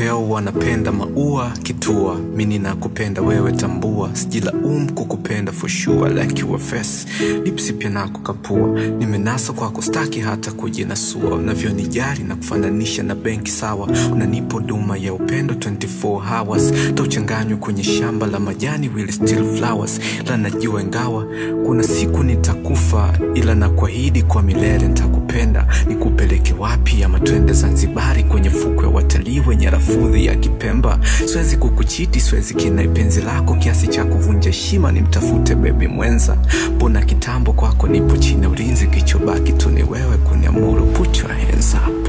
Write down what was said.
kipepeo wanapenda maua kitua mini nakupenda wewe tambua sijilaumu kukupenda for sure like your face lipsi pia nako kapua nimenasa kwako staki hata kujinasua unavyonijari na kufananisha na benki sawa unanipo duma ya upendo 24 hours tauchanganywa kwenye shamba la majani will still flowers ila najua ingawa kuna siku nitakufa ila na kuahidi kwa milele nitakupenda nikupeleke wapi ama twende zanzibari kwenye fukwe ya watalii wenye rafudhi ya kipemba siwezi kukuchiti siwezi kinai penzi lako kiasi cha kuvunja heshima nimtafute bebi mwenza mbona kitambo kwako nipo chini ya ulinzi kichobaki tu ni wewe kuniamuru put your hands up